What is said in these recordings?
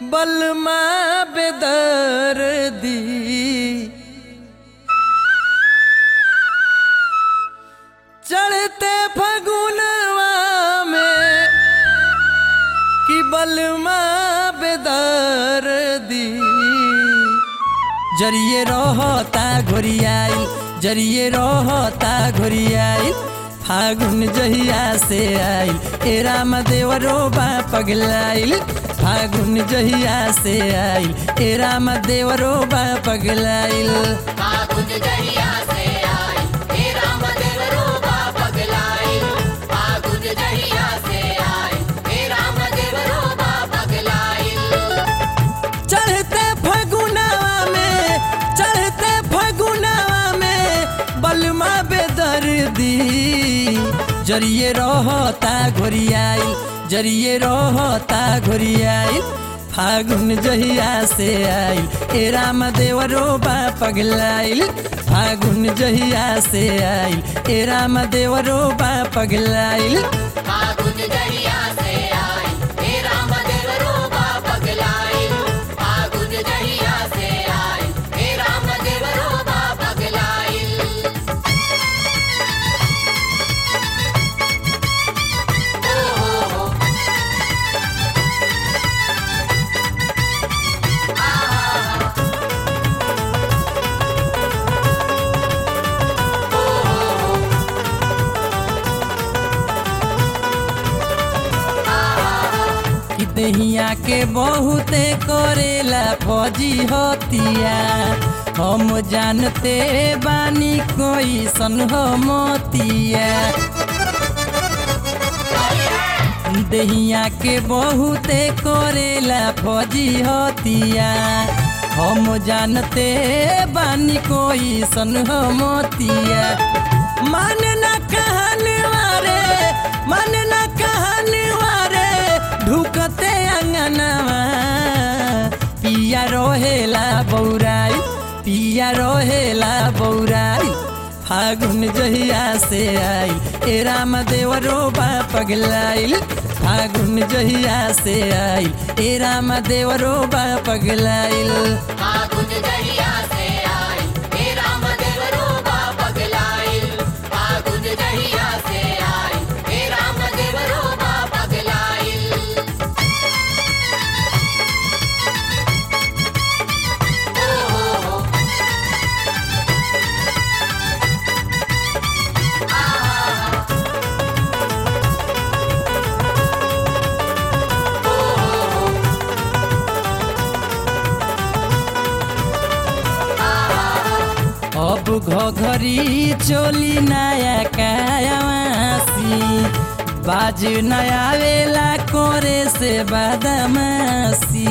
बलमा बेदर्दी चढ़ते फगुनवा में कि बलमा बेदर्दी जरिए रहता घोरियाई जरिए रहता घोरियाई फागुन जहिया से आइल ए राम देवरो बा पगलाइल फागुन जहिया से आइल ए राम देवरो बा पगलाइल फागुन जहिया से आई हे राम देवरो बा पगलाई फागुन जहिया से आई हे राम देवरो बा पगलाई चढ़ते फगुनावा में चढ़ते फगुनावा में बलमा बेदर्दी जरिए रहता घोरियाई जरिए रहता घोरियाई फागुन जहिया से आइल ए राम देवरो बा पगलाइल फागुन जहिया से आइल ए राम देवरो बा पगलाइल फागुन जहिया से आई हे राम देवरो बा पगलाई फागुन जहिया से आई हे राम देवरो बा पगलाई कि दहिया के बहुते करेला फौजी होतिया हम जानते बानी कोई सन हो मोतिया दहिया के बहुते करेला फौजी होतिया हम जानते बानी कोई सन हो मोतिया मन न कहने वारे मन न कहने वारे ढुकते अंगनवा पिया रोहेला बौराई पिया रोहेला बौराई फागुन जहिया से आई ए राम देवरो बा पगलाइल फागुन जहिया से आई ए राम देवरो बा पगलाइल फागुन जहिया से आई हे राम देवरो बा पगलाई फागुन जहिया से आई हे राम देवरो बा पगलाई अब घघरी चोली नया कायावासी बाज नया वेला कोरे से बदमासी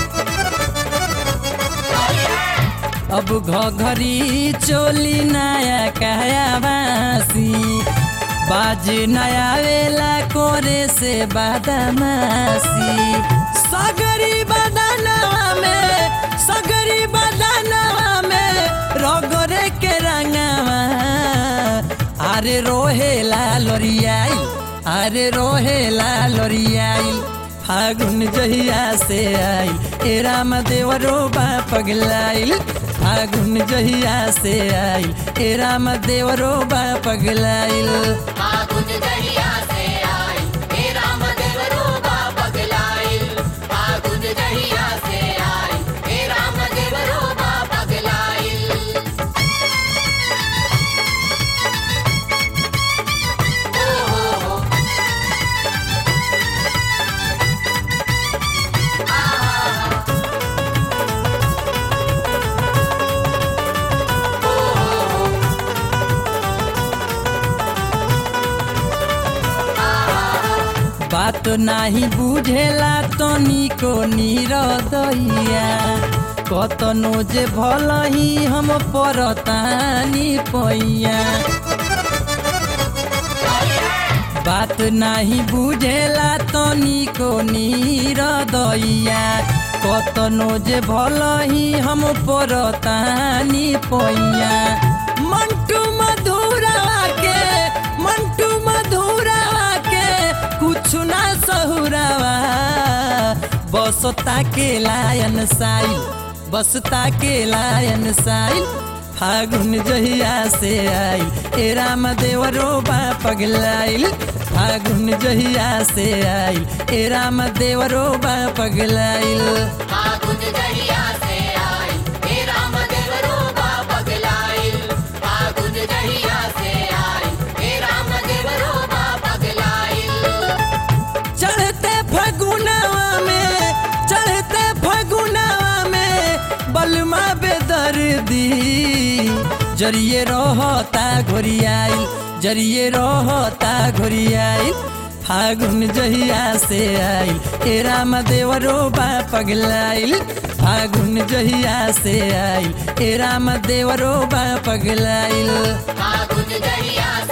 अब घघरी चोली नया कायावासी बाज नया वेला कोरे से बदमासी सगरी बदनवा में सगरी बदनवा में रगरे के रंगवा अरे रोहेला लोरियाई अरे रोहेला लोरियाई फागुन जहिया से आई ए राम देवरो बा पगलाइल फागुन जहिया से आई ए राम देवरो बा पगलाइल फागुन जहिया से आई हे राम देवरो बा पगलाई फागुन जहिया से आई हे राम देवरो बा पगलाई बात नाही बुझेला तो निको निरदैया कतनो जे भलही हम परतानी पैया बात नाही बुझेला तो निको निरदैया कतनो जे भलही हम परतानी पैया मंटू मधुरा के मंटू मधुरा के कुछ ना सहुरावा बसता के लायन साइल बसता के लायन साइल फागुन जहिया से आइल ए राम देवरो बा पगलाइल फागुन जहिया से आइल ए राम देवरो बा पगलाइल फागुन जहिया से आई हे राम देवरो बा पगलाइल फागुन जहिया से आई हे राम देवरो बा पगलाइल चढ़ते फगुनावा में चढ़ते फगुनावा में बलमा बेदर्दी जरिए रहता घोरियाइल जरिए रहता घोरियाइल फागुन जहिया से आइल ए राम देवरो बा पगलाइल फागुन जहिया से आइल ए राम देवरो बा पगलाइल फागुन जहिया